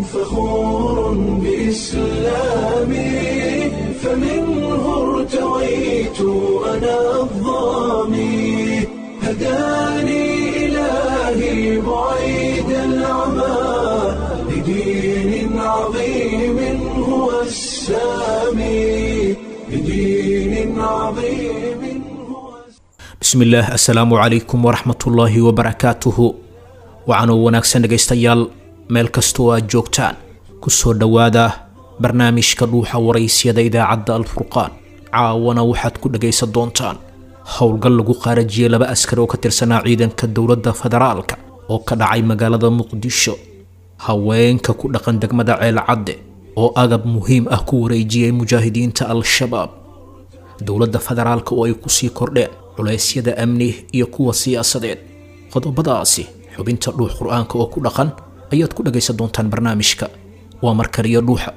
فخور بإسلامي فمنه ارتويت أنا الظامي هداني إلهي بعيد العمى لدين عظيم هو السامي لدين عظيم هو bismillaah assalaamu calaykum waraxmatullaahi wabarakaatuhu waxaanuu wanaagsan dhegaystayaal meel kastoo aad joogtaan kusoo dhowaada barnaamijka dhuuxa waraysyada idaacadda alfurqaan caawana waxaad ku dhagaysan doontaan howlgal lagu qaarajiyey laba askari oo ka tirsanaa ciidanka dowladda federaalka oo ka dhacay magaalada muqdisho haweenka ku dhaqan degmada ceelcadde oo agab muhiim ah ku wareejiyey mujaahidiinta al-shabaab dowladda federaalka oo ay kusii kordheen culeysyada amni iyo kuwa siyaasadeed qodobadaasi xubinta dhuux qur-aanka oo ku dhaqan ayaad ku dhagaysan doontaan barnaamijka waa markaliyo dhuuxa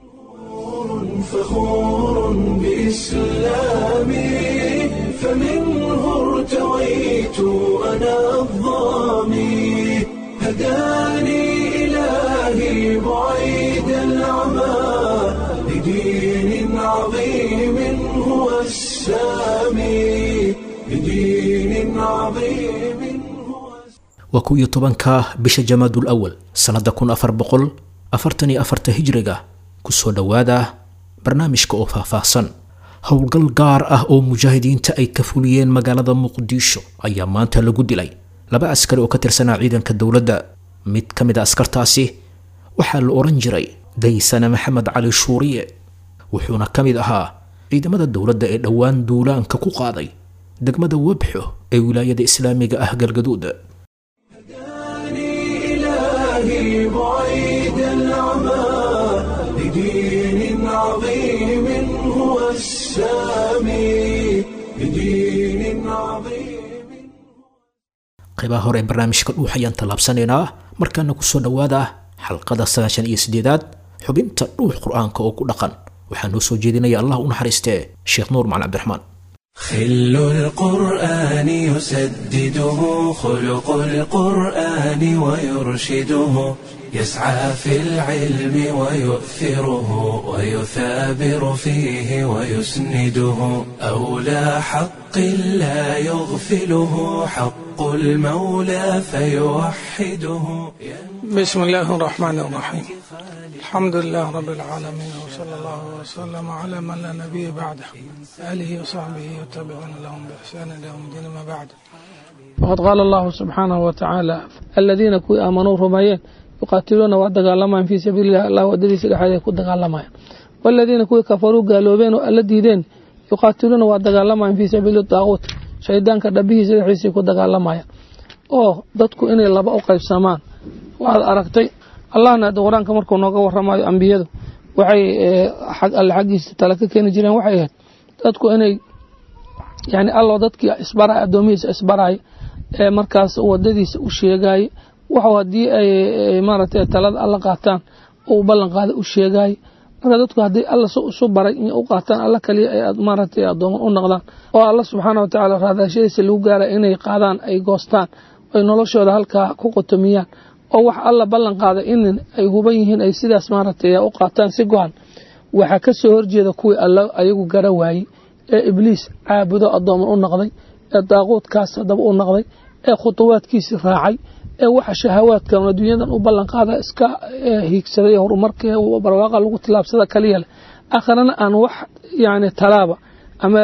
فخور بإسلامي فمنه ارتويت أنا الظامي هداني إلهي بعيد العمى لدين عظيم هو السامي لدين عظيم هو waa kow iyo tobanka bisha jamaadul awal sannada kun afar boqol afartan iyo afarta hijriga kusoo dhowaada barnaamijka oo faahfaahsan howlgal gaar ah oo mujaahidiinta ay ka fuliyeen magaalada muqdisho ayaa maanta lagu dilay laba askari oo ka tirsanaa ciidanka dowladda mid ka mid a askartaasi waxaa la odhan jiray daysane maxamed cali shuuriye wuxuuna ka mid ahaa ciidamada dowladda ee dhowaan duulaanka ku qaaday degmada webxo ee wilaayada islaamiga ah galgaduud هداني إلهي بعيد العمى لدين عظيم هو السامي لدين عظيم qaybaha hore ee barnaamijka dhuux ayaan tallaabsanaynaa markaana kusoo dhowaada xalqada sagaashan iyo sideedaad xubinta dhuux qur-aanka oo ku dhaqan waxaa noo soo jeedinaya allah u naxariistee sheekh nuur macali cabdiraxmaan خل القرآن يسدده خلق القرآن ويرشده يسعى في العلم ويؤثره ويثابر فيه ويسنده أولى حق لا يغفله حق المولى فيوحده بسم الله الرحمن الرحيم الحمد لله رب العالمين وصلى الله وسلم على من لا نبي بعده آله وصحبه وتابعون لهم بإحسان إلى يوم الدين ما بعد وقد قال الله سبحانه وتعالى الذين كوي آمنوا رميين يقاتلون ودقالما في سبيل الله الله ودري سلحة كو دقالما والذين كوي كفروا قالوا بين الذين يقاتلون ودقالما في سبيل الطاغوت شيطان كدبيه سلحة كو دقالما oo dadku inay laba u qaybsamaan waxaad aragtay allahna qur-aanka markuu nooga waramayo ambiyadu waxay alle xaggiisa tala ka keeni jireen waxay ahayd dadku inay yani allo dadkii isbara addoomihiisa isbaraya ee markaas wadadiisa u sheegaaye waxu haddii ay maaragtay talada alla qaataan uu ballan qaada u sheegaaye marka dadku haddii alla isu baray in u qaataan alla kaliya ay maaragtay addooman u noqdaan oo alla subxaana wa tacaala raadaashadiisa lagu gaara inay qaadaan ay goostaan ay noloshooda halkaa ku qotomiyaan oo wax alla ballan qaada in ay huban yihiin ay sidaas maaragtay u qaataan si go-an waxaa ka soo horjeeda kuwii alla ayagu gara waayey ee ibliis caabudo addooman u noqday ee daaquudkaas haddaba u noqday ee khutuwaadkiisi raacay ee waxa shahawaadkan adduunyadan u ballan qaada iska hiigsaday horumarka barwaaqa lagu tilaabsada kaliya leh akhrana aan wax yani talaaba ama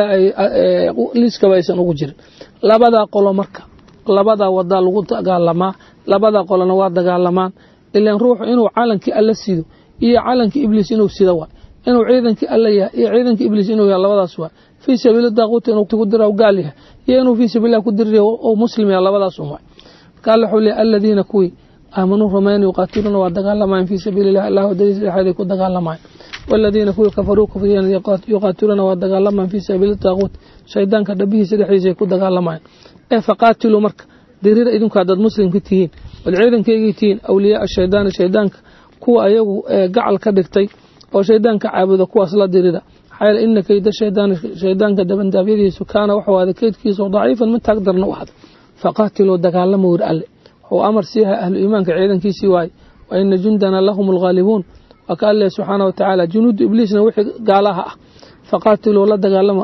liiskaba aysan ugu jirin labadaa qolo marka labadaa wadaa lagu dagaalamaa labadaa qolona waa dagaalamaan ilan ruuxu inuu calankii alla sido iyo calankii ibliis inuu sida waay inuu ciidankii alla yahay iyo ciidankii ibliis inuu yahay labadaas waay fii sabiili daaquuti inuu ku dira gaal yahay iyo inuu fii sabiililah ku diri oo muslim yahay labadaas un waay marka alla wuxuu leeyahy aladiina kuwii aamanuu rumayn yuqaatiluuna waa dagaalamayaan fii sabiili illah allah wadadiisa dhexeeday ku dagaalamayaan والذين كوي كفروا كفرين يقاتلون ودغالما في سبيل الطاغوت شيطان كدبيه سدحيسay ku dagaalamayaan ee faqaatilu marka dirira idinku hadad muslimka tihiin wal ciidankayga tihiin awliyaa shaydaan shaydaanka kuwa ayagu gacal ka dhigtay oo shaydaanka caabuda kuwaas la dirida xayl inna kayda shaydaan shaydaanka dabandaabyadiisu kaana wuxuu aada kaydkiisa daciifan mid taagdarna u ahada faqaatiluu dagaalama wir alle wuxuu amar siiyahay ahlu iimaanka ciidankiisii waaye wa ina jundana lahum alghaalibuun waa ka alleh subxaana wa tacaala junuudu ibliisna wixii gaalaha ah faqaatiluu la dagaalama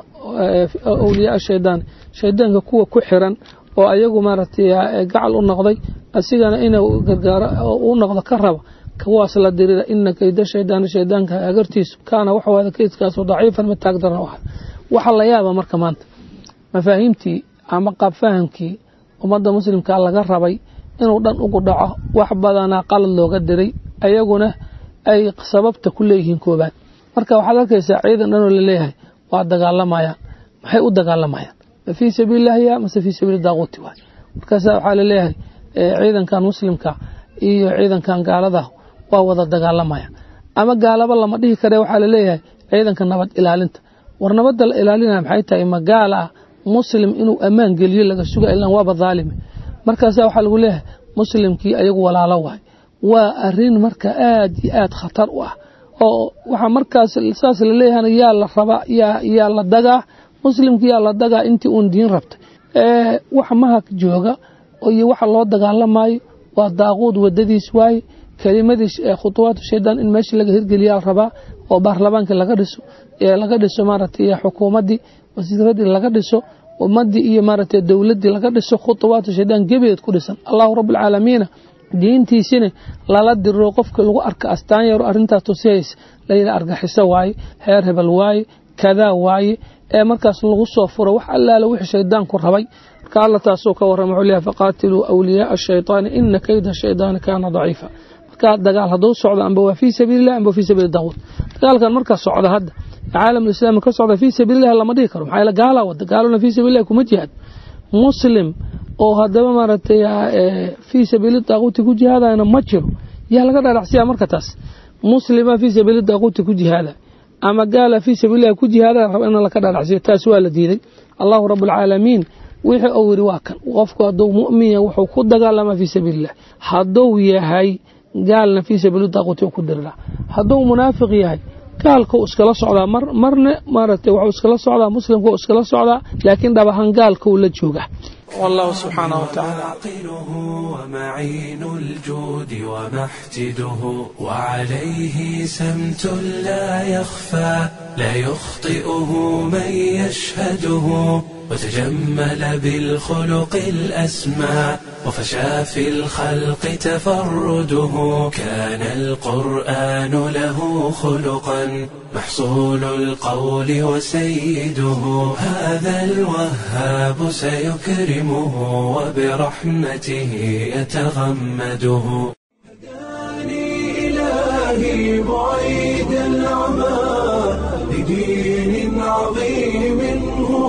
awliyaa shaydaan shaydaanka kuwa ku xiran oo ayagu maaragtay gacal u noqday asigana inuu gargaaro u noqdo ka raba kuwaas la dirira ina kayda shaydaani shaydaanka agartiisu kaana waxawaada kaydkaasu daciifan mid taag daran u ah waxa la yaaba marka maanta mafaahiimtii ama qaabfahamkii ummadda muslimka laga rabay inuu dhan ugu dhaco wax badanaa qalad looga diray ayaguna ay sababta ku leeyihiin koobaad marka waxaad arkaysaa ciidan dhanoo laleeyahay waa dagaalamayaan maxay u dagaalamayaan ma fii sabiililahi ya mase fii sabiili daaquuti waay markaasa waxaa laleeyahay ciidankan muslimka iyo ciidankan gaaladah waa wada dagaalamaya ama gaalaba lama dhihi kare waxaa laleeyahay ciidanka nabad ilaalinta war nabadda la ilaalinaya maxay tahay ma gaala ah muslim inuu ammaan geliyo laga suga ilan waaba dhaalime markaasa waxaa lagu leeyahay muslimkii ayagu walaalo waay waa arin marka aad iyo aad khatar u ah oo waxaa markaas saas laleeyahana yaa la rabaa yaa la dagaa muslimki yaa la dagaa intii uun diin rabtay wax mahag jooga iyo waxa loo dagaalamayo waa daaquud wadadiis waaye kelimadii khutuwaatu shaydaan in meesha laga hirgeliyaa rabaa oo baarlamaanka laga dhiso laga dhiso maaragtay xukuumaddii wasiiradii laga dhiso ummadii iyo maaragtay dowladdii laga dhiso khutuwaatu shaydaan gebeed ku dhisan allahu rabbilcaalamiina diintiisina lala diro qofka lagu arka astaan yaro arrintaas tusihaysa layidha argaxiso waaye heer hebel waaye kadaa waaye ee markaas lagu soo furo wax allaala wixii shaydaanku rabay marka alla taasuu ka warrama wuxuu leeyahay faqaatiluu awliyaaa ashaytaani ina kayda shaydaani kaana daciifa marka dagaal hadduu socdo amba waa fii sabiililah amba fii sabiili daquud dagaalkan markaa socda hadda caalamulislaami ka socda fii sabiililah lama dhihi karo maxaa gaalaa wada gaaluna fii sabiililah kuma jihaad muslim oo haddaba maaragtay fii sabiili daaquuti ku jihaadayana ma jiro yaa laga dhadhacsiyaa marka taas muslima fii sabiili daaquuti ku jihaada ama gaala fii sabiililah ku jihaadaya raba in laka dhadhacsiyo taas waa la diiday allahu rabbulcaalamiin wixii uu yidhi waa kan qofku hadduu mu'min yahay wuxuu ku dagaalamaa fii sabiililah hadduu yahay gaalna fii sabiili daaquuti ku dirira hadduu munaafiq yahay gaalkau iskala socdaa marne maaragtay wuxuu iskala socdaa muslimkau iskala socdaa laakiin dhab ahaan gaalkau la jooga والله سبحانه وتعالى عاقله ومعين الجود ومحتده وعليه سمت لا يخفى لا يخطئه من يشهده وتجمل بالخلق الأسمى وفشى في الخلق تفرده كان القرآن له خلقا محصول القول وسيده هذا الوهاب سيكرمه وبرحمته يتغمده هداني إلهي بعيد العمى لدين عظيم هو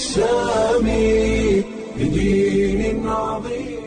السامي لدين عظيم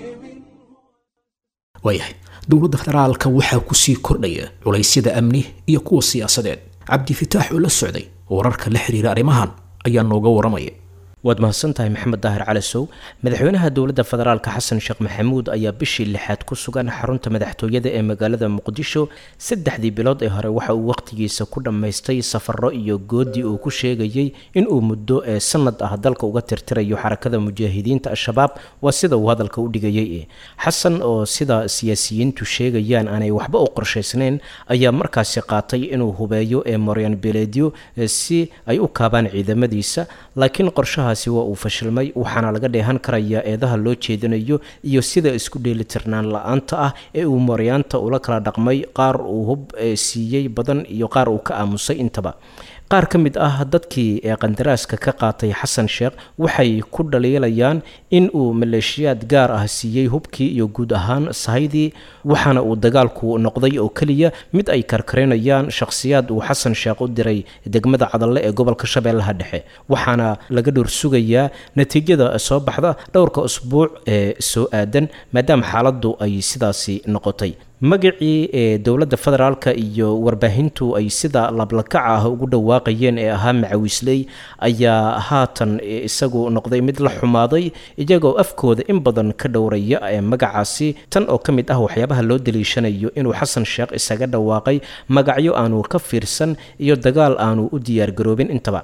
waayahay dowladda federaalka waxaa kusii kordhaya culaysyada amni iyo kuwa siyaasadeed cabdifitaax oo la socday wararka la xiriira arrimahan ayaa nooga waramaya waad mahadsantahay maxamed daahir calasow madaxweynaha dowladda federaalka xasan sheekh maxamuud ayaa bishii lixaad ku sugan xarunta madaxtooyada ee magaalada muqdisho saddexdii bilood ee hore waxa uu wakhtigiisa ku dhammaystay safaro iyo goodi uu ku sheegayey inuu muddo ee sanad ah dalka uga tirtirayo xarakada mujaahidiinta al-shabaab waa sida uu hadalka u dhigayay xasan oo sida siyaasiyiintu sheegayaan aanay waxba u qorshaysnayn ayaa markaasi qaatay inuu hubeeyo ee moryan beledyo si ay u kaabaan ciidamadiisa laakiin qorshaha waa uu fashilmay waxaana laga dheehan karayaa eedaha loo jeedinayo iyo sida isku dheelitirnaan la-aanta ah ee uu maryaanta ula kala dhaqmay qaar uu hub siiyey badan iyo qaar uu ka aamusay intaba qaar ka mid ah dadkii ee qandaraaska ka qaatay xasan sheekh waxay ku dhaliilayaan in uu maleeshiyaad gaar ah siiyey hubkii iyo guud ahaan sahaydii waxaana uu dagaalku noqday oo keliya mid ay karkarinayaan shakhsiyaad uu xasan sheekh u diray degmada cadalle ee gobolka shabeellaha dhexe waxaana laga dhowr sugayaa natiijada soo baxda dhowrka usbuuc ee soo aadan maadaama xaaladdu ay sidaasi noqotay magacii ee dowladda federaalka iyo warbaahintu ay sida lablakaca ah ugu dhawaaqayeen ee ahaa macawisley ayaa haatan isagu noqday mid la xumaaday iyagoo afkooda in badan ka dhowraya ee magacaasi tan oo ka mid ah waxyaabaha loo daliishanayo inuu xasan sheekh isaga dhawaaqay magacyo aanu ka fiirsan iyo dagaal aanu u diyaargaroobin intaba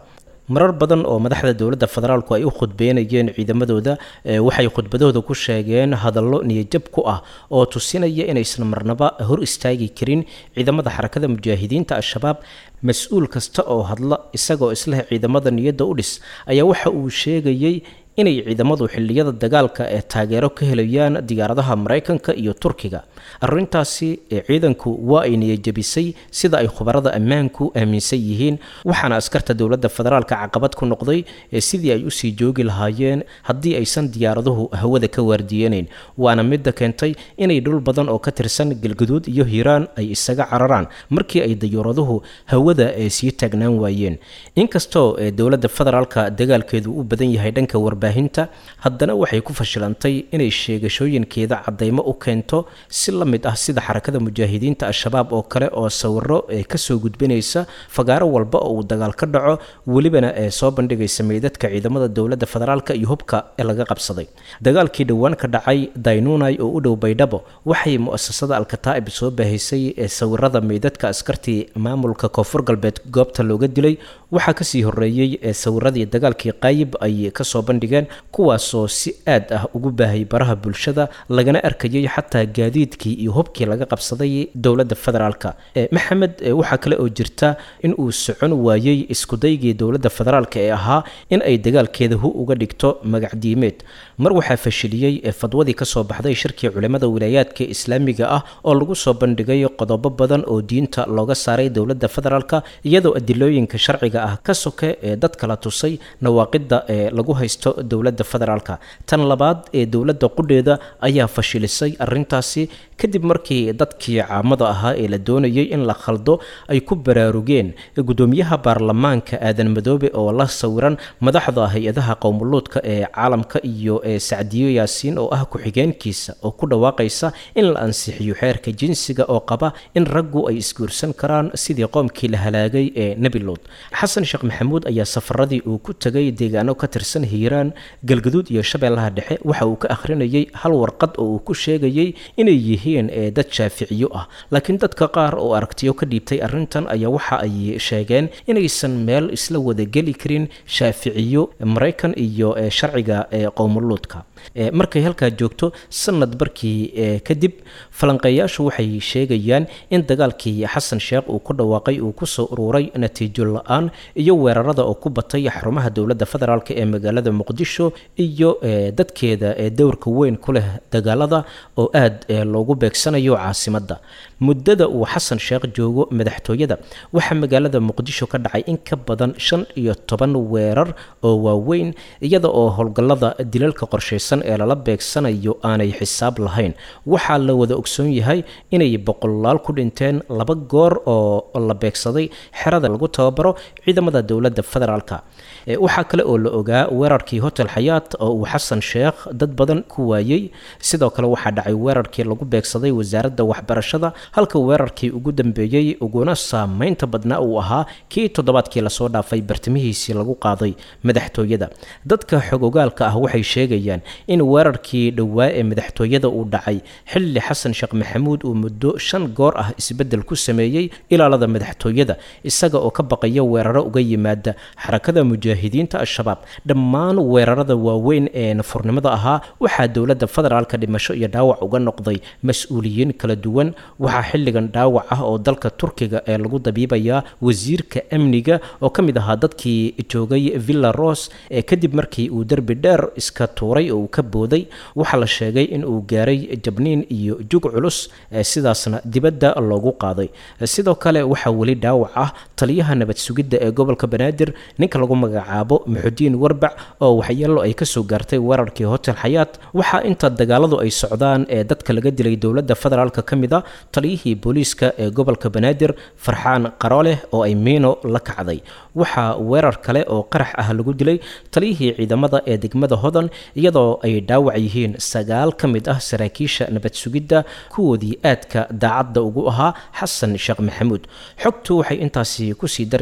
marar badan oo madaxda dowladda federaalku ay u khudbeynayeen ciidamadooda waxay khudbadooda ku sheegeen hadallo niyajab ku ah oo tusinaya inaysan marnaba hor istaagi karin ciidamada xarakada mujaahidiinta al-shabaab mas-uul kasta oo hadla isagoo isleh ciidamada niyadda u dhis ayaa waxa uu sheegayey inay ciidamadu xilliyada dagaalka ee taageero ka helayaan diyaaradaha maraykanka iyo turkiga arrintaasi ciidanku waa ay niyajabisay sida ay khubarada ammaanku aaminsan yihiin waxaana askarta dowladda federaalka caqabad ku noqday sidii ay usii joogi lahaayeen haddii aysan diyaaraduhu hawada ka waardiyeenayn waana midda keentay inay dhul badan oo ka tirsan galguduud iyo hiiraan ay isaga cararaan markii ay dayuuraduhu hawada sii taagnaan waayeen inkastoo dowladda federaalka dagaalkeedu u badan yahay dhanka warbaahinta haddana waxay ku fashilantay inay sheegashooyinkeeda cadaymo u keento si la mid ah sida xarakada mujaahidiinta al-shabaab oo kale oo sawiro kasoo gudbinaysa fagaaro walba oo uu dagaal ka dhaco welibana ee soo bandhigaysa meydadka ciidamada dowladda federaalka iyo hubka ee laga qabsaday dagaalkii dhowaan ka dhacay daynunai oo u dhow baydhabo waxay mu'asasada alkataa'ib soo baahisay ee sawirada meydadka askartii maamulka koonfur galbeed goobta looga dilay waxaa kasii horeeyey ee sawiradii dagaalkii qaayib ay kasoo bandhigeen kuwaasoo si aad ah ugu baahay baraha bulshada lagana arkayay xataa gaadiidkii iyo hubkii laga qabsaday dowladda federaalka maxamed waxaa kale oo jirta in uu socon waayey iskudaygii dowladda federaalka ee ahaa in ay dagaalkeeda hu uga dhigto magacdiimeed mar waxaa fashiliyey fadwadii kasoo baxday shirkii culimada wilaayaadka islaamiga ah oo lagu soo bandhigay qodobo badan oo diinta looga saaray dowladda federaalka iyadoo adilooyinka sharciga ah ka soke ee dadka la tusay nawaaqida ee lagu haysto dowladda federaalka tan labaad ee dowladda qudheeda ayaa fashilisay arintaasi kadib markii dadkii caamada ahaa ee la doonayay in la khaldo ay ku baraarugeen gudoomiyaha baarlamaanka aadan madoobe oo la sawiran madaxda hay-adaha qowmuluudka ee caalamka iyo ee sacdiyo yaasiin oo ah ku-xigeenkiisa oo ku dhawaaqaysa in la ansixiyo xeerka jinsiga oo qaba in raggu ay isguursan karaan sidii qoomkii la halaagay ee nebilood xasan sheekh maxamuud ayaa safaradii uu ku tegay deegaano ka tirsan hiiraan galgaduud iyo shabeellaha dhexe waxa uu ka akhrinayay hal warqad oo uu ku sheegayay inay yihiin ee dad shaaficiyo ah laakiin dadka qaar oo aragtiyo ka dhiibtay arrintan ayaa waxa ay sheegeen inaysan meel isla wada geli karin shaaficiyo maraykan iyo sharciga qowmuluudka markay halkaa joogto sanad barkii kadib falanqeeyaashu waxay sheegayaan in dagaalkii xasan sheekh uu ku dhawaaqay uu kusoo ururay natiijo la-aan iyo weerarada oo ku batay xarumaha dowladda federaalk ee magaalada muqdisho iyo dadkeeda ee dowrka weyn ku leh dagaalada oo aad loogu beegsanayo caasimadda muddada uu xasan sheekh joogo madaxtooyada waxaa magaalada muqdisho ka dhacay in ka badan shan iyo toban weerar oo waaweyn iyada oo howlgallada dilalka qorshaysan ee lala beegsanayo aanay xisaab lahayn waxaa la wada ogsoon yahay inay boqolaal ku dhinteen laba goor oo la beegsaday xerada lagu tababaro ciidamada dowladda federaalka waxaa kale oo la ogaa weerarkii hotel xayaat oo uu xasan sheekh dad badan ku waayey sidoo kale waxaa dhacay weerarkii lagu beegsaday wasaaradda waxbarashada halka weerarkii ugu dambeeyey uguna saameynta badnaa uu ahaa kii toddobaadkii lasoo dhaafay bartimihiisii lagu qaaday madaxtooyada dadka xogogaalka ah waxay sheegayaan in weerarkii dhowaa ee madaxtooyada uu dhacay xilli xasan sheekh maxamuud uu muddo shan goor ah isbeddel ku sameeyey ilaalada madaxtooyada isaga oo ka baqaya weeraro uga yimaada xarakada mujaahidiinta al-shabaab dhammaan weerarada waaweyn ee nafurnimada ahaa waxaa dowladda federaalka dhimasho iyo dhaawac uga noqday mas-uuliyiin kala duwan waxaa xilligan dhaawac ah oo dalka turkiga ee lagu dabiibayaa wasiirka amniga oo ka mid ahaa dadkii joogay villa ros ee kadib markii uu derbi dheer iska tuuray oo uu ka booday waxaa la sheegay in uu gaaray jabniin iyo jug culus sidaasna dibadda loogu qaaday sidoo kale waxaa weli dhaawac ah taliyaha nabad sugidda ee gobolka banaadir ninka lagu magacaabo muxudiin warbac oo waxyeelo ay kasoo gaartay weerarkii hotel xayaat waxaa inta dagaaladu ay socdaan ee dadka laga dilay dowladda federaalka ka mid a taliyihii booliiska ee gobolka banaadir farxaan qarooleh oo ay miino la kacday waxaa weerar kale oo qarax ah lagu dilay taliyihii ciidamada ee degmada hodan iyadoo ay dhaawac yihiin sagaal ka mid ah saraakiisha nabad sugidda kuwoodii aadka daacadda ugu ahaa xasan sheekh maxamuud xogtu waxay intaasi kusii daraysaa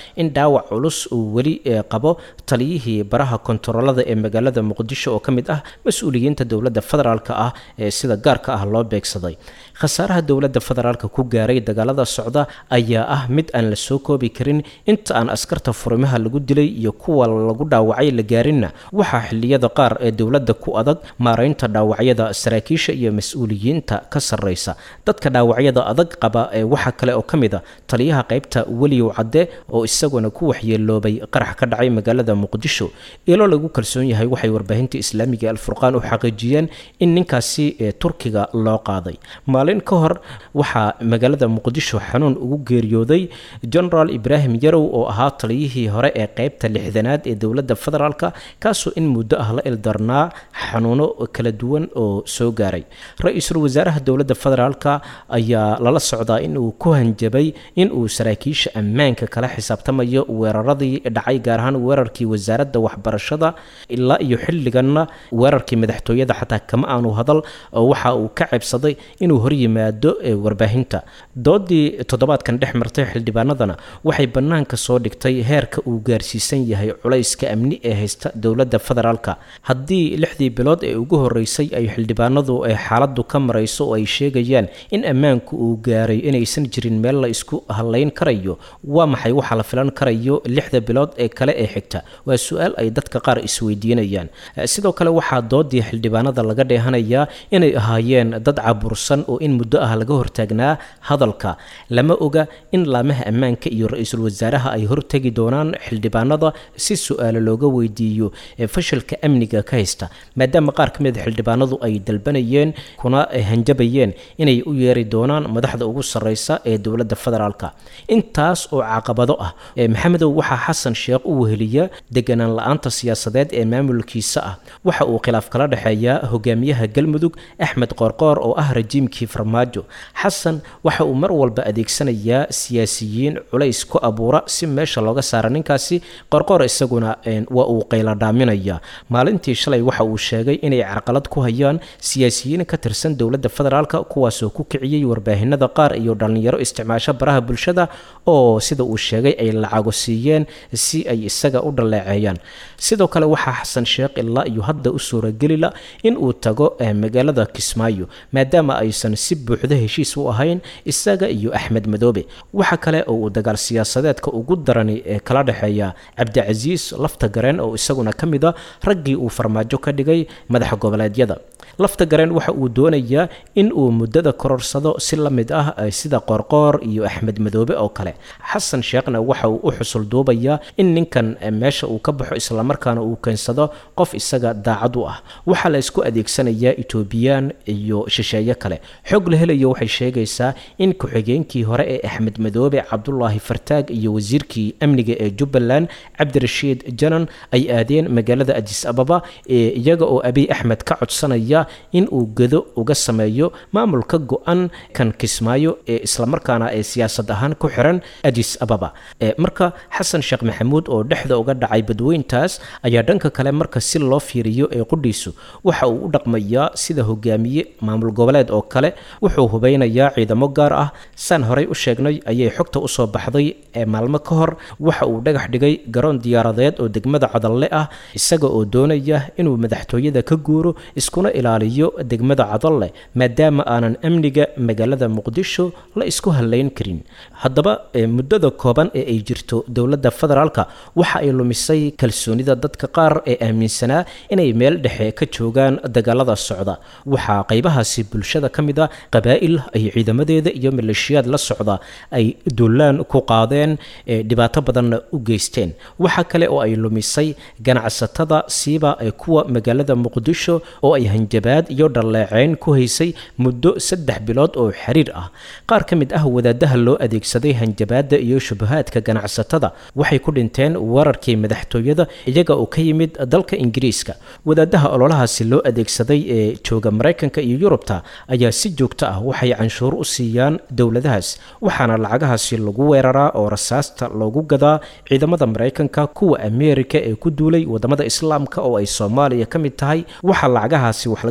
in dhaawac culus uu weli qabo taliyihii baraha kontaroolada ee magaalada muqdisho oo ka mid ah mas-uuliyiinta dowladda federaalk ah ee sida gaarka ah loo beegsaday khasaaraha dowladda federaalk ku gaaray dagaalada socda ayaa ah mid aan la soo koobi karin inta aan askarta furimaha lagu dilay iyo kuwa lagu dhaawacay la gaarinna waxaa xiliyada qaar ee dowladda ku adag maaraynta dhaawacyada saraakiisha iyo mas-uuliyiinta ka sarreysa dadka dhaawacyada adag qaba ee waxaa kale oo ka mid a taliyaha qaybta weliyow cadde oo isaguna ku waxyeeloobay qarax ka dhacay magaalada muqdisho ilo lagu kalsoon yahay waxay warbaahinta islaamiga alfurqaan u xaqiijiyeen in ninkaasi turkiga loo qaaday maalin ka hor waxaa magaalada muqdisho xanuun ugu geeriyooday genaraal ibraahim yarow oo ahaa taliyihii hore ee qaybta lixdanaad ee dowladda federaalk kaasoo in muddo ah la ildarnaa xanuuno kala duwan oo soo gaaray ra-iisul wasaaraha dowladda federaalk ayaa lala socdaa inuu ku hanjabay inuu saraakiisha ammaanka kala xisaabtamayo weeraradii dhacay gaar ahaan weerarkii wasaaradda waxbarashada ilaa iyo xilliganna weerarkii madaxtooyada xataa kama aanu hadal oo waxa uu ka ceebsaday inuu horyimaado warbaahinta doodii toddobaadkan dhex martay xildhibaanadana waxay bannaanka soo dhigtay heerka uu gaarsiisan yahay culayska amni ee haysta dowladda federaalk haddii lixdii bilood ee ugu horeysay ay xildhibaanadu ay xaaladdu ka marayso oo ay sheegayaan in ammaanku uu gaaray inaysan jirin meel la isku hadlayn karayo waa maxay waxa la filan karayo lixda bilood ee kale ee xigta waa su-aal ay dadka qaar isweydiinayaan sidoo kale waxaa doodii xildhibaanada laga dheehanayaa inay ahaayeen dad cabursan oo in muddo ah laga hortaagnaa hadalka lama oga in laamaha ammaanka iyo ra-iisul wasaaraha ay hortegi doonaan xildhibaanada si su-aalo looga weydiiyo fashilka amniga ka haysta maadaama qaar ka mid a xildhibaanadu ay dalbanayeen kuna hanjabayeen inay u yeeri doonaan madaxda ugu sarreysa ee dowladda federaalk intaas oo caqabado ah maxamedow waxaa xasan sheekh u weheliya deganaan la-aanta siyaasadeed ee maamulkiisa ah waxa uu khilaaf kala dhexeeyaa hogaamiyaha galmudug axmed qoorqoor oo ah rajiimkii farmaajo xasan waxa uu mar walba adeegsanayaa siyaasiyiin culays ku abuura si meesha looga saara ninkaasi qorqoor isaguna waa uu qayladhaaminaya maalintii shalay waxa uu sheegay inay carqalad ku hayaan siyaasiyiin ka tirsan dowladda federaalk kuwaasoo ku kiciyey warbaahinada qaar iyo dhallinyaro isticmaasho baraha bulshada oo sida uu sheegay ay lacago siiyeen si ay isaga u dhaleeceeyaan sidoo kale waxaa xasan sheekh ilaa iyo hadda u suuragelila in uu tago magaalada kismaayo maadaama aysan si buuxda heshiis u ahayn isaga iyo axmed madoobe waxa kale oo uu dagaal siyaasadeedka ugu darani ee kala dhexeeya cabdicasiis lafta gareen oo isaguna ka mid a raggii uu farmaajo ka dhigay madaxa goboleedyada lafta gareen waxa uu doonayaa in uu muddada kororsado si la mid ah sida qoorqoor iyo axmed madoobe oo kale xasan sheekhna waxa uu u xusul duubayaa in ninkan meesha uu ka baxo islamarkaana uu keensado qof isaga daacad u ah waxaa la isku adeegsanayaa etoobiyaan iyo shisheeye kale xog la helayo waxay sheegaysaa in ku-xigeenkii hore ee axmed madoobe cabdulaahi fartaag iyo wasiirkii amniga ee jubbaland cabdirashiid janan ay aadeen magaalada adis ababa ee iyaga oo abiy axmed ka codsanaya in uu gedo uga sameeyo maamulka go-an kan kismaayo ee islamarkaana ee siyaasad ahaan ku xiran adis ababa marka xasan sheekh maxamuud oo dhexda uga dhacay badweyntaas ayaa dhanka kale marka si loo fiiriyo ee qudhiisu waxa uu u dhaqmayaa sida hogaamiye maamul goboleed oo kale wuxuu hubeynayaa ciidamo gaar ah saan horey u sheegnay ayay xogta usoo baxday ee maalmo ka hor waxa uu dhagax dhigay garoon diyaaradeed oo degmada cadalle ah isaga oo doonaya inuu madaxtooyada ka guuro iskuna ilaaliyo degmada cadalle maadaama aanan amniga magaalada muqdisho la isku halayn karin haddaba muddada kooban ee ay jirto dowladda federaalk waxa ay lumisay kalsoonida dadka qaar ee aaminsanaa inay meel dhexe ka joogaan dagaalada socda waxaa qaybahaasi bulshada ka mid a qabaa'il ay ciidamadeeda iyo maleeshiyaad la socda ay dullaan ku qaadeen dhibaato badanna u geysteen waxa kale oo ay lumisay ganacsatada siiba ee kuwa magaalada muqdisho oo ay hanjabaad iyo dhalleeceyn ku haysay muddo saddex bilood oo xiriir ah qaar ka mid ah wadaadaha loo adeegsaday hanjabaadda iyo shubahaadka ganacsatada waxay ku dhinteen weerarkii madaxtooyada iyaga oo ka yimid dalka ingiriiska wadaadaha ololahaasi loo adeegsaday ee jooga maraykanka iyo yurubta ayaa si joogto ah waxay canshuur u siiyaan dowladahaas waxaana lacagahaasi lagu weeraraa oo rasaasta loogu gadaa ciidamada maraykanka kuwa ameerika ee ku duulay wadamada islaamka oo ay soomaaliya ka mid tahay waxaa lacagahaasi wax laga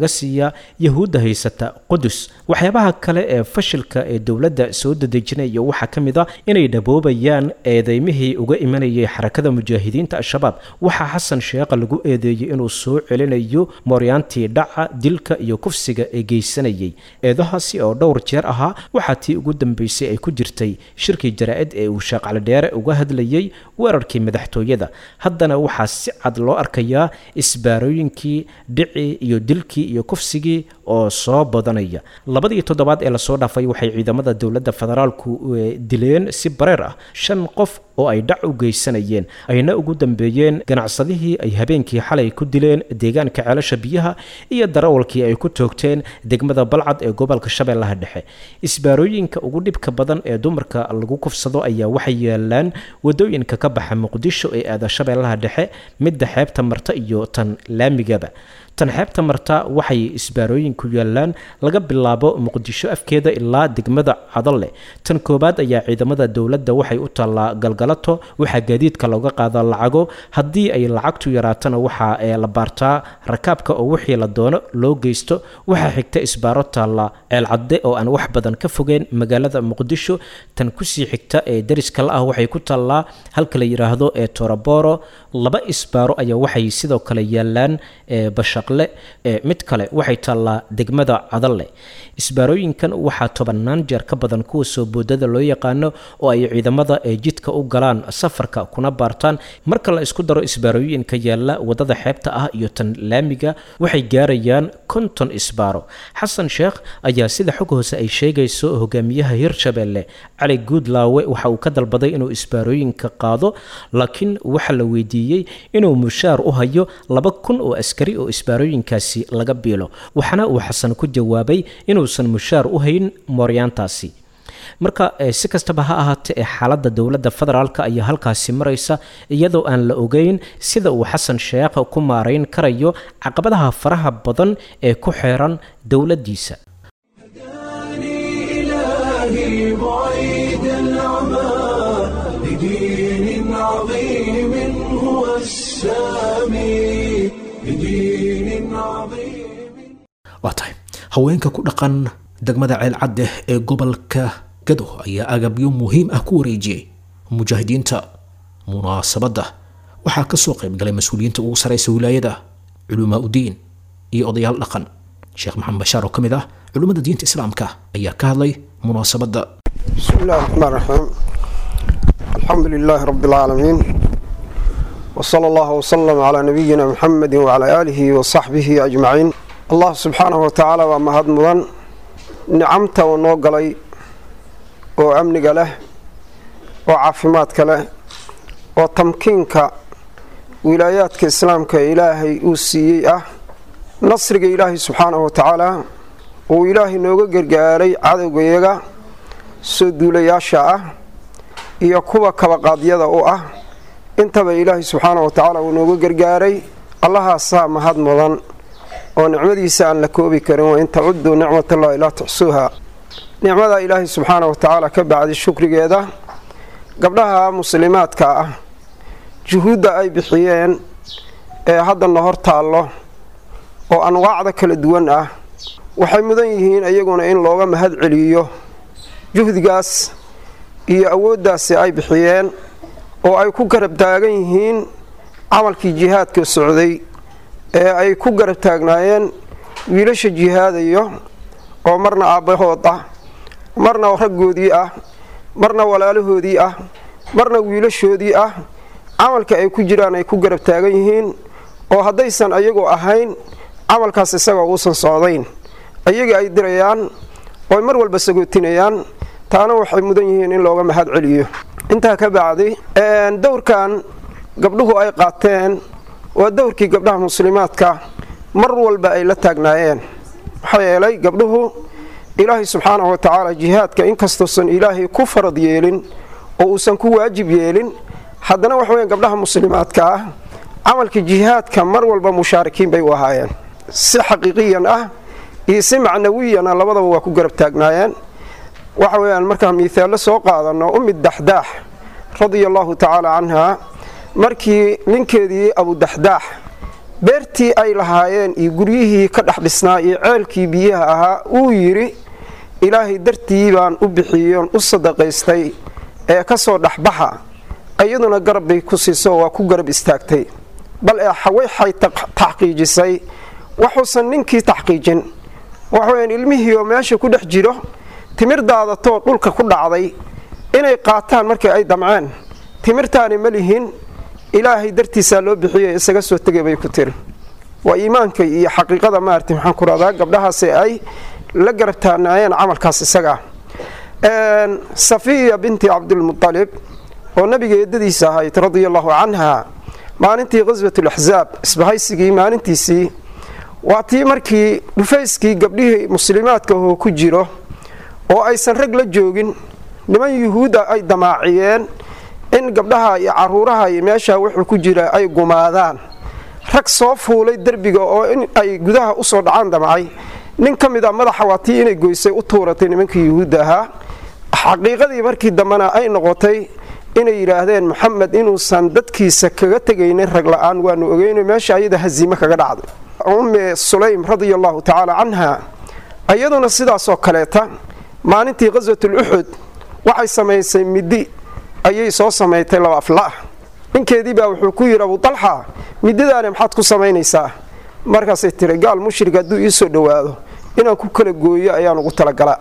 laga siiyaa yahuudda haysata qudus waxyaabaha kale ee fashilka ee dowladda soo dadejinaya waxaa ka mid a inay dhaboobayaan eedeymihii uga imanayay xarakada mujaahidiinta al-shabaab waxaa xasan sheekha lagu eedeeyey inuu soo celinayo mooryaantii dhaca dilka iyo kufsiga ee geysanayay eedahaasi oo dhowr jeer ahaa waxaa tii ugu dambeysay ay ku jirtay shirkii jaraa-id ee uu sheekh calidheere uga hadlayay weerarkii madaxtooyada haddana waxaa si cad loo arkayaa isbaarooyinkii dhicii iyo dilkii iyo kufsigii oo soo badanaya labadii toddobaad ee lasoo dhaafay waxay ciidamada dowladda federaalku dileen si bareer ah shan qof oo ay dhac u geysanayeen ayna ugu dambeeyeen ganacsadihii ay habeenkii xalay ku dileen deegaanka ceelasha biyaha iyo darawalkii ay ku toogteen degmada balcad ee gobolka shabeellaha dhexe isbaarooyinka ugu dhibka badan ee dumarka lagu kufsado ayaa waxay yaalaan wadooyinka ka baxa muqdisho ee aada shabeellaha dhexe midda xeebta marta iyo tan laamigaba tan xeebta marta waxay isbaarooyinku yaalaan laga bilaabo muqdisho afkeeda ilaa degmada cadalle tan koowaad ayaa ciidamada dowladda waxay u taallaa galgalato waxaa gaadiidka looga qaadaa lacago haddii ay lacagtu yaraatana waxaa la baartaa rakaabka oo wixii la doono loo geysto waxaa xigta isbaaro taalla ceelcadde oo aan wax badan ka fogeen magaalada muqdisho tan kusii xigta ee dariska la ah waxay ku taallaa halka la yidhaahdo ee toraboro laba isbaaro ayaa waxay sidoo kale yaalaan bashaqle mid kale waxay taallaa degmada cadalle isbaarooyinkan waxaa tobannaan jeer ka badan kuwa soo boodada loo yaqaano oo ay ciidamada ee jidka u galaan safarka kuna baartaan marka la isku daro isbaarooyinka yaalla wadada xeebta ah iyo tan laamiga waxay gaarayaan konton isbaaro xasan sheekh ayaa sida xog hoose ay sheegayso hogaamiyaha hirshabeelle cali guudlaawe waxa uu ka dalbaday inuu isbaarooyinka qaado laakiin waxaa la weydiiyey inuu mushaar u hayo laba kun oo askari oo isbaarooyinkaasi laga biilo waxaana uu xasan ku jawaabay inuusan mushaar u hayn mooryaantaasi marka si kastaba ha ahaatee ee xaaladda dowladda federaalk ayaa halkaasi maraysa iyadoo aan la ogeyn sida uu xasan sheekh ku maarayn karayo caqabadaha faraha badan ee ku xeeran dowladdiisa إلهي بعيد العمى لدين عظيم هو السامي لدين عظيم waa tahay haweenka ku dhaqan degmada ceelcadde ee gobolka gado ayaa agabyo muhiim ah ku wareejiyey mujaahidiinta munaasabadda waxaa ka soo qayb galay mas-uuliyiinta ugu saraysa wilaayada culumaa udiin iyo odayaal dhaqan sheekh maxamed bashaar oo ka mid ah culummada diinta islaamka ayaa ka hadlay munaasabadda بسم الله الرحمن الرحيم الحمد لله رب العالمين وصلى الله وسلم على نبينا محمد وعلى آله وصحبه أجمعين الله سبحانه وتعالى ومهد مضان نعمته ونوغلي وأمنك له وعافماتك له وتمكينك ولاياتك إسلامك إلهي أوسيي أه نصرك إلهي سبحانه وتعالى وإلهي نوغا قرقاري عدو يغا soo duulayaasha ah iyo kuwa kabaqaadyada u ah intaba ilaahay subxaana wa tacaala uu nooga gargaaray allahaasaa mahad mudan oo nicmadiisa aan la koobi karin wa in tacuduu nicmatallahi laa tuxsuuha nicmada ilaahay subxaana wa tacaala ka bacdi shukrigeeda gabdhaha muslimaadka ah juhuudda ay bixiyeen ee haddana hor taallo oo anwaacda kala duwan ah waxay mudan yihiin iyaguna in looga mahad celiyo juhdigaas iyo awooddaasi ay bixiyeen oo ay ku garab taagan yihiin camalkii jihaadka socday ee ay ku garab taagnaayeen wiilasha jihaadayo oo marna aabbahood ah marna raggoodii ah marna walaalahoodii ah marna wiilashoodii ah camalka ay ku jiraan ay ku garab taagan yihiin oo haddaysan ayagoo ahayn camalkaas isagoo uusan socdayn ayaga ay dirayaan oo ay mar walba sagootinayaan taana waxay mudan yihiin in looga mahad celiyo intaa ka bacdi dowrkan gabdhuhu ay qaateen waa dowrkii gabdhaha muslimaadka mar walba ay la taagnaayeen maxaa yeelay gabdhuhu ilaahay subxaanahu wa tacaala jihaadka inkastoosan ilaahay ku farad yeelin oo uusan ku waajib yeelin haddana waxa weya gabdhaha muslimaadka ah camalka jihaadka mar walba mushaarikiin bay u ahaayeen si xaqiiqiyan ah iyo si macnawiyana labadaba waa ku garab taagnaayeen waxa weyaan markaan miithaallo soo qaadano umid daxdaax radia allahu tacaala canha markii ninkeedii abudaxdaax beertii ay lahaayeen iyo guryihii ka dhex dhisnaa iyo ceelkii biyaha ahaa uu yidhi ilaahay dartii baan u bixiyoon u sadaqaystay ee ka soo dhexbaxa iyaduna garab bay ku siiso waa ku garab istaagtay bal ee waxay taxqiijisay waxuusan ninkii taxqiijin waxaweyan ilmihii oo meesha ku dhex jiro timir daadatoo dhulka ku dhacday inay qaataan markii ay damceen timirtaani ma lihin ilaahay dartiisaa loo bixiyo isaga soo tegay bay ku tiri waa iimaanka iyo xaqiiqada maarata maxaan ku rahdaa gabdhahaasi ay la garab taanaayeen camalkaas isagaa safiya binti cabdilmualib oo nabiga eedadiisa ahayd radia allahu canha maalintii qaswatulaxsaab isbahaysigii maalintiisii waa tii markii dhufayskii gabdhihii muslimaadka oo ku jiro oo aysan rag la joogin niman yuhuudda ay damaaciyeen in gabdhaha iyo caruuraha iyo meeshaa wuxuu ku jira ay gumaadaan rag soo fuulay derbiga oo in ay gudaha usoo dhacaan damcay nin ka mid a madaxa waa tii inay goysay u tuuratay nimankii yuhuudda ahaa xaqiiqadii markii dambena ay noqotay inay yidhaahdeen maxamed inuusan dadkiisa kaga tegaynin rag la-aan waanu ogeyno meesha ayada haziime kaga dhacday umme sulaym radia allahu tacaala canha iyaduna sidaasoo kaleeta maalintii qaswatul uxud waxay samaysay midi ayay soo samaytay laba aflaah ninkeedii baa wuxuu ku yidhi abu dalxa midadaani maxaad ku samaynaysaa markaasay tiri gaal mushrig hadduu ii soo dhowaado inaan ku kala gooyo ayaan ugu talagalaa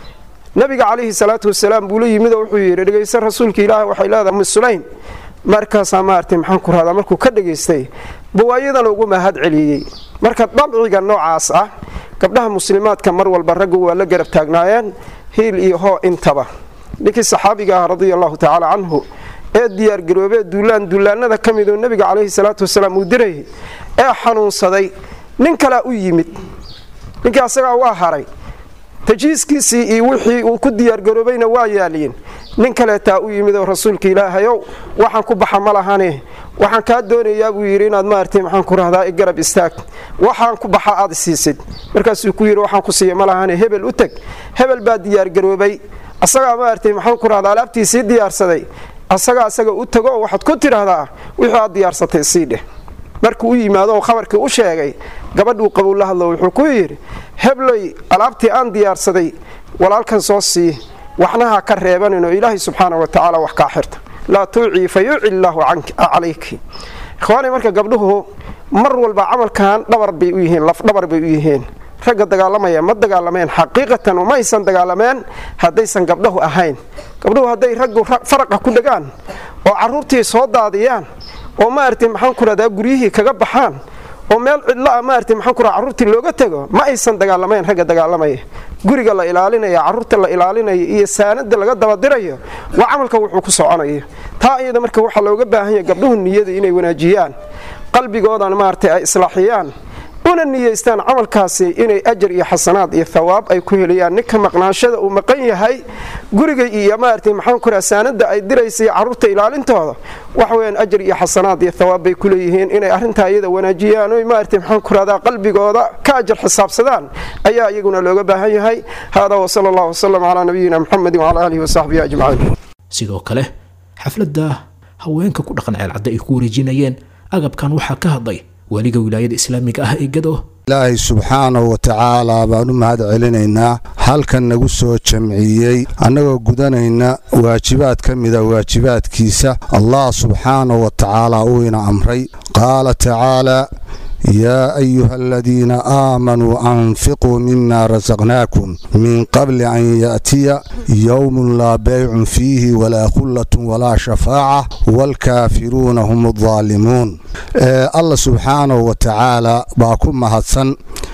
nabiga calayhi salaatu wasalaam buu la yimid oo wuxuu yidhi dhegaysta rasuulka ilaahi waxay leedahay ummi sulaym markaasaa maartay maxaan ku rahdaa markuu ka dhegaystay bawaayadana ugu mahad celiyey marka dabciga noocaas ah gabdhaha muslimaadka mar walba raggu waa la garab taagnaayeen hiil iyo hoo intaba ninkii saxaabiga ah radia allahu tacaala canhu ee diyaargaroobee duulaan duulaanada ka midoo nebiga calayhi salaatu wasalaam uu dirayay ee xanuunsaday nin kalea u yimid ninkii asagaa waa haray tajiiskiisii iyo wixii uu ku diyaargaroobayna waa yaaliin nin kaleetaa u yimid oo rasuulka ilaahayow waxaan ku baxa ma lahane waxaan kaa doonayaa buu yidhi inaad maartay maxaan ku rahdaa i garab istaag waxaan ku baxa aad siisid markaasuu ku yidhi waxaan ku siiya ma lahane hebel u teg hebel baa diyaargaroobay asagaa maartay maxaan ku rahdaa alaabtiisii diyaarsaday asagaa asaga u tago waxaad ku tidhaahdaa wixii aad diyaarsatay sii dheh markuu u yimaado oo khabarkii u sheegay gabadhuu qabow la hadlo wuxuu ku yidhi hebley alaabtii aan diyaarsaday walaalkan soo sii waxnaha ka reebanin oo ilaahay subxaana wa tacaala wax kaa xirta laa tuucii fa yuuci illaahu calayki ikhwaani marka gabdhuhu mar walba camalkan dhabar bay u yihiin lafdhabar bay u yihiin ragga dagaalamaya ma dagaalameen xaqiiqatan uma aysan dagaalameen haddaysan gabdhahu ahayn gabdhuhu hadday raggu faraqa ku dhegaan oo caruurtii soo daadiyaan oo maaragtay maxaan ku rahdaa guryihii kaga baxaan oo meel cidlaa maaragtay maxaan ku rahaa carruurtii looga tego ma aysan dagaalamayn ragga dagaalamaya guriga la ilaalinaya carruurta la ilaalinayo iyo saanada laga dabadirayo waa camalka wuxuu ku soconayo taa iyada marka waxaa looga baahan yahay gabdhuhu niyada inay wanaajiyaan qalbigoodana maaragtay ay islaaxiyaan una niyeystaan camalkaasi inay ajar iyo xasanaad iyo thawaab ay ku helayaan ninka maqnaanshada uu maqan yahay guriga iyo maaragtay maxaan ku raha saanada ay diraysay carruurta ilaalintooda waxa weyaan ajar iyo xasanaad iyo thawaab bay ku leeyihiin inay arrintaa iyada wanaajiyaan oy maaragtay maxaan ku rahdaa qalbigooda ka ajar xisaabsadaan ayaa iyaguna looga baahan yahay hada wasala allahu wasalam calaa nabiyina muxamedi wacala aalihi wasaxbihi ajmaciin sidoo kale xafladda haweenka ku dhaqan ceelcadda ay ku wareejinayeen agabkan waxaa ka hadlay weliga wilaayada islaamiga ah ee gado ilaahay subxaanahu wa tacaalaa baan u mahad celinaynaa halkan nagu soo jamciyey annagoo gudanayna waajibaad ka mida waajibaadkiisa allah subxaanahu wa tacaalaa uu ina amray qaala tacaalaa yaa ayuha aladiina aamanuu anfiquu mima rasaqnaakum min qabli an yaatiya yowmun laa beycun fiihi walaa khullatun walaa shafaaca waalkaafiruuna hum addaalimuun allah subxaanahu wa tacaala baa ku mahadsan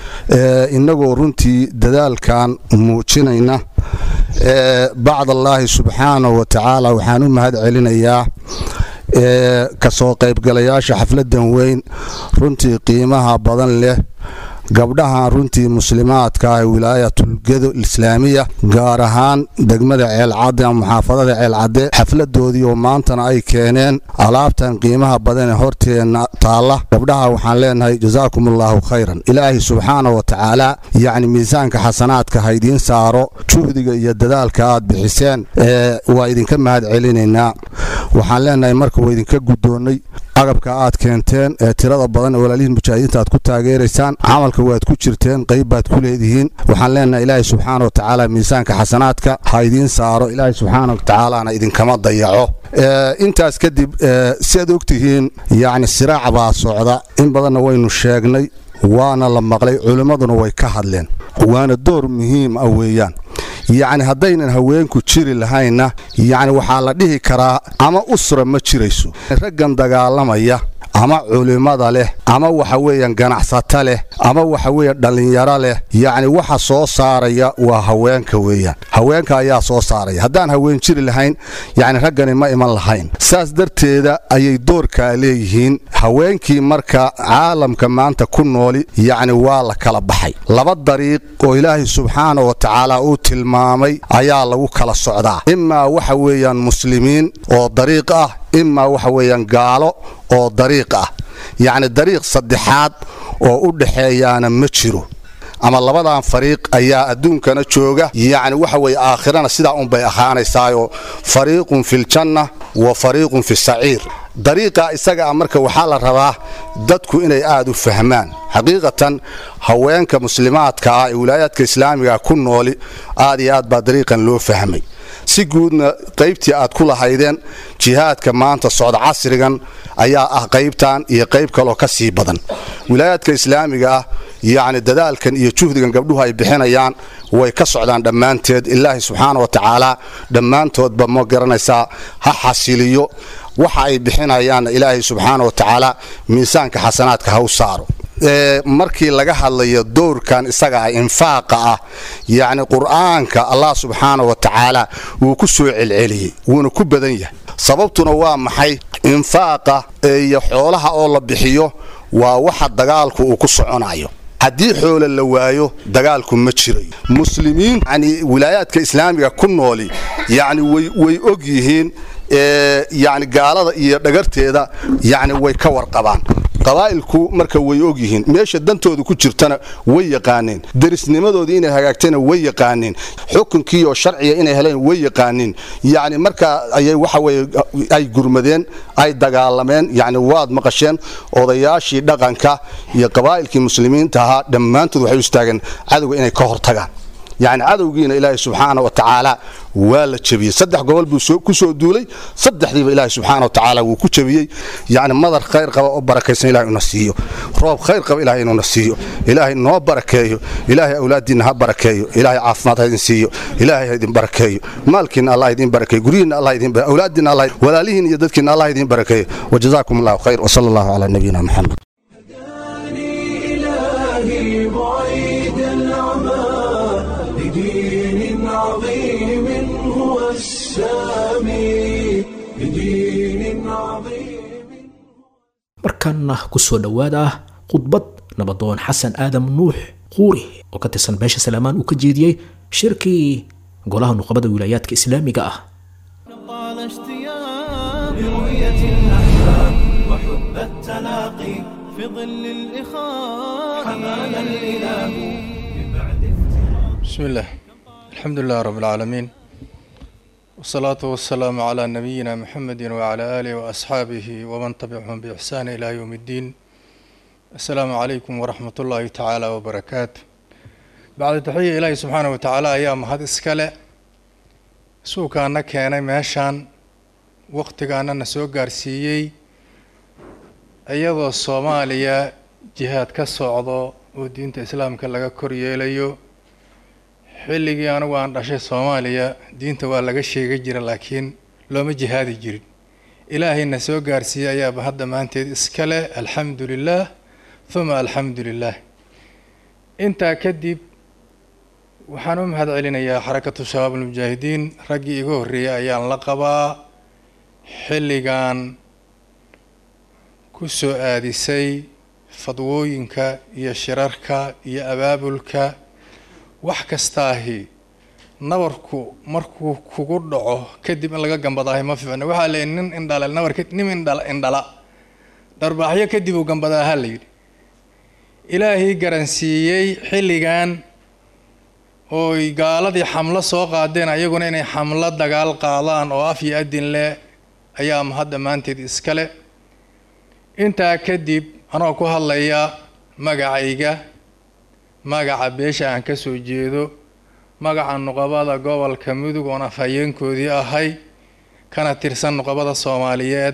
innagoo runtii dadaalkan muujinayna bacd allaahi subxaanahu wa tacaala waxaan u mahad celinayaa kasoo qaybgalayaasha xafladan weyn runtii qiimaha badan leh gabdhahan runtii muslimaadka ah wilaayatulgedo islaamiya gaar ahaan degmada ceelcadde ama muxaafadada ceelcadde xafladoodii oo maantana ay keeneen alaabtan qiimaha badan ee horteenna taalla gabdhaha waxaan leenahay jasaakum allaahu khayran ilaahay subxaana wa tacaala yacni miisaanka xasanaadka ha idiin saaro juhdiga iyo dadaalka aad bixiseen waa idinka mahad celinaynaa waxaan leenahay marka waa idinka guddoonnay agabka aad keenteen ee tirada badan ee walaalihiin mujaahidiinta aad ku taageeraysaan camalka waad ku jirteen qayb baad ku leedihiin waxaan leenahay ilaahay subxaana wa tacaala miisaanka xasanaadka ha idiin saaro ilaahay subxaana wa tacaalaana idinkama dayaco intaas kadib si aad ogtihiin yacni siraac baa socda in badanna waynu sheegnay waana la maqlay culimmaduna way ka hadleen waana door muhiim ah weeyaan yacni haddaynan haweenku jiri lahaynna yacni waxaa la dhihi karaa ama usra ma jirayso raggan dagaalamaya ama culimmada leh ama waxa weeyaan ganacsata leh ama waxa weeyaan dhallinyaro leh yacni waxa soo saaraya waa haweenka weeyaan haweenka ayaa soo saaraya haddaan haween jiri lahayn yacni raggani ma iman lahayn saas darteeda ayay doorkaa leeyihiin haweenkii marka caalamka maanta ku nooli yacni waa la kala baxay laba dariiq oo ilaahay subxaana wa tacaala uu tilmaamay ayaa lagu kala socdaa imaa waxa weeyaan muslimiin oo dariiq ah imaa waxa weeyaan gaalo oo dariiq ah yacni dariiq saddexaad oo u dhaxeeyaana ma jiro ama labadan fariiq ayaa adduunkana jooga yacni waxa weeye aakhirana sidaa unbay ahaanaysaayoo fariiqun filjanna wa fariiqun fi saciir dariiqa isaga ah marka waxaa la rabaa dadku inay aad u fahmaan xaqiiqatan haweenka muslimaadka ah ee wilaayaadka islaamiga ku nooli aad iyo aad baa dariiqan loo fahmay si guudna qaybtii aad ku lahaydeen jihaadka maanta socda casrigan ayaa ah qaybtan iyo qayb kaloo ka sii badan wilaayaadka islaamiga ah yacni dadaalkan iyo juhdigan gabdhuhu ay bixinayaan way ka socdaan dhammaanteed ilaahay subxaana wa tacaala dhammaantoodba ma garanaysaa ha xasiliyo waxa ay bixinayaanna ilaahay subxaana wa tacaala miisaanka xasanaadka ha u saaro markii laga hadlayo dowrkan isaga ah infaaqa ah yacni qur'aanka allah subxaana wa tacaala wuu ku soo celceliyey wuuna ku badan yahay sababtuna waa maxay infaaqa iyo xoolaha oo la bixiyo waa waxa dagaalku uu ku soconayo haddii xoole la waayo dagaalku ma jirayo muslimiin yani wilaayaadka islaamiga ku nooli yacni way og yihiin yani gaalada iyo dhagarteeda yani way ka warqabaan qabaa'ilku marka way og yihiin meesha dantooda ku jirtana way yaqaaneen derisnimadoodii inay hagaagtana way yaqaaneen xukunkiioo sharciga inay heleen way yaqaaneen yacni markaa ayay waxa weye ay gurmadeen ay dagaalameen yacni waad maqasheen odayaashii dhaqanka iyo qabaa'ilkii muslimiinta ahaa dhammaantood waxay u istaageen cadowga inay ka hortagaan yacni cadowgiina ilaahay subxaana wa tacaala waa la jebiyey saddex gobol buu ku soo duulay saddexdiiba ilaahay subxaana wa tacaala wuu ku jebiyey yacni madar khayr qaba oo barakaysan ilahay una siiyo roob khayr qaba ilahay inuuna siiyo ilaahay noo barakeeyo ilaahay awlaaddiinna ha barakeeyo ilaahay caafimaad ha idin siiyo ilaahay ha idin barakeeyo maalkiinna allah idin barakeeyo guryihiinna allah idin awlaaddiinna allah walaalihiin iyo dadkiinna allah idin barakeeyo wajazaakum allahu khayr wasala allahu calaa nabiyina maxamed إلهي بعيد العمى لدين عظيم هو السامي لدين عظيم markaana ku soo dhowaada khudbad nabadoon xasan aadam nuux quuri oo ka tirsan beesha salaamaan uu ka jeediyey shirkii golaha nuqabada wilaayaadka islaamiga ah طال اشتياق لرؤية الأحباب وحب التلاقي في ظل الإخاء حمانا الإله من بعد بسم الله الحمد لله رب العالمين والصلاة والسلام على نبينا محمد وعلى آله وأصحابه ومن تبعهم بإحسان إلى يوم الدين السلام عليكم ورحمة الله تعالى وبركاته بعد تحية إلهي سبحانه وتعالى أيام هذا إسكالة suukaana keenay meeshaan waqtigaana na soo gaarsiiyey iyadoo soomaaliya jihaad ka socdo oo diinta islaamka laga kor yeelayo xilligii anigu aan dhashay soomaaliya diinta waa laga sheega jira laakiin looma jihaadi jirin ilaahayna soo gaarsiiyey ayaaba hadda maanteed iska leh alxamdu lilaah huma alxamdu lilaah intaa kadib waxaan u mahad celinayaa xarakatu shabaab almujaahidiin raggii iga horreeyay ayaan la qabaa xilligan ku soo aadisay fadwooyinka iyo shirarka iyo abaabulka wax kastaahi nabarku markuu kugu dhaco kadib in laga gambadaahi ma fiicno waxaa la yidhi nin indhala nabarka nin indhala indhala dharbaaxyo kadib uu gambadaaha la yidhi ilaahii garansiiyey xilligan ooy gaaladii xamlo soo qaadeen ayaguna inay xamlo dagaal qaadaan oo af iyo adin leh ayaa mahad dhammaanteed iskale intaa kadib anoo ku hadlaya magacayga magaca beesha aan ka soo jeedo magaca nuqabada gobolka mudug oon afhayeenkoodii ahay kana tirsan nuqabada soomaaliyeed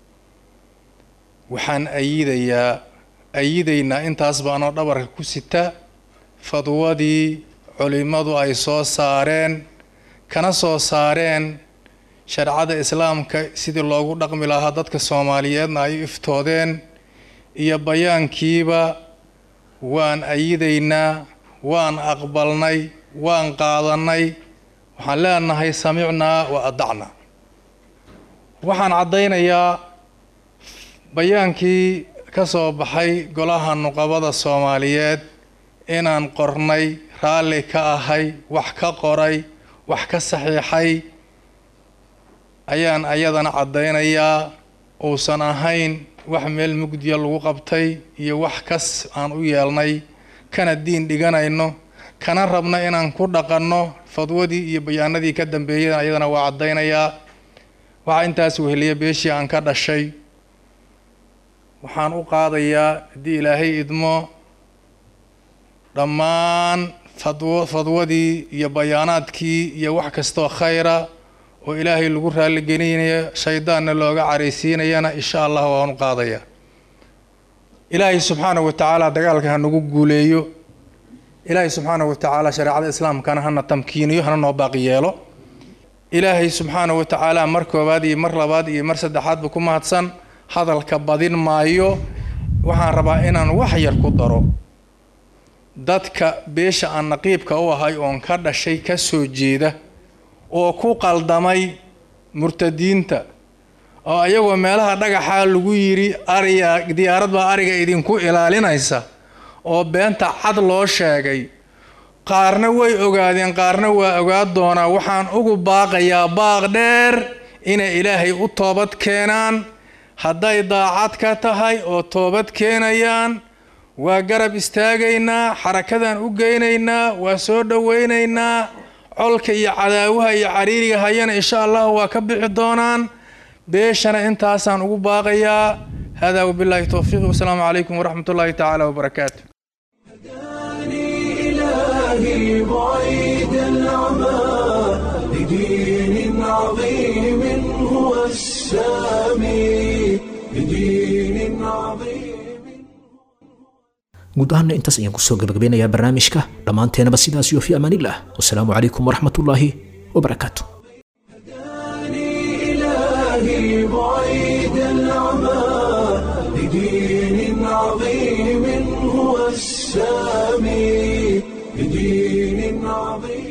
waxaan ayidayaa ayidaynaa intaasba anoo dhabarka ku sita fadwadii culimmadu ay soo saareen kana soo saareen shareecada islaamka sidii loogu dhaqmi lahaa dadka soomaaliyeedna ay iftoodeen iyo bayaankiiba waan ayidaynaa waan aqbalnay waan qaadanay waxaan leenahay samicnaa wa adacna waxaan caddaynayaa bayaankii ka soo baxay golaha nuqabada soomaaliyeed inaan qornay raalli ka ahay wax ka qoray wax ka saxiixay ayaan ayadana caddaynayaa uusan ahayn wax meel mugdiya lagu qabtay iyo wax kas aan u yeelnay kana diin dhiganayno kana rabna inaan ku dhaqanno fadwadii iyo bayaanadii ka dambeeyeen ayadana waa caddaynayaa waxaa intaas weheliya beeshii aan ka dhashay waxaan u qaadayaa haddii ilaahay idmo dhammaan fadwo fadwadii iyo bayaanaadkii iyo wax kastoo khayra oo ilaahay lagu raaligelinayo shaydaanna looga caraysiinayana insha allah waan u qaadayaa ilaahay subxaanahu wa tacaala dagaalka ha nagu guuleeyo ilaahay subxaanahu wa tacaala shareecada islaamkana hana tamkiiniyo hana noo baaqi yeelo ilaahay subxaanahu wa tacaala mar koowaad iyo mar labaad iyo mar saddexaadba ku mahadsan hadalka badin maayo waxaan rabaa inaan wax yar ku daro dadka beesha aan naqiibka u ahay oon ka dhashay ka soo jeeda oo ku qaldamay murtadiinta oo ayagoo meelaha dhagaxaa lagu yidhi ariya diyaarad baa ariga idinku ilaalinaysa oo beenta cad loo sheegay qaarna way ogaadeen qaarna waa ogaa doonaa waxaan ugu baaqayaa baaq dheer inay ilaahay u toobad keenaan hadday daacad ka tahay oo toobad keenayaan waa garab istaagaynaa xarakadan u geynaynaa waa soo dhowaynaynaa colka iyo cadaawaha iyo cariiriga hayana insha allah waa ka bixi doonaan beeshana intaasaan ugu baaqayaa hada wabilaahi towfiiq wasalaamu calaykum waraxmat ullaahi tacaala wabarakaatu إلهي بعيد العمى لدين عظيم هو السامي لدين عظيم guud ahaanna intaas ayaan kusoo gabagabeynayaa barnaamijka dhammaanteenaba sidaas iyo fi amaanillah wasalaamu calaykum waraxmatullaahi wabarakaatu إلهي بعيد العمى لدين عظيم هو السامي لدين عظيم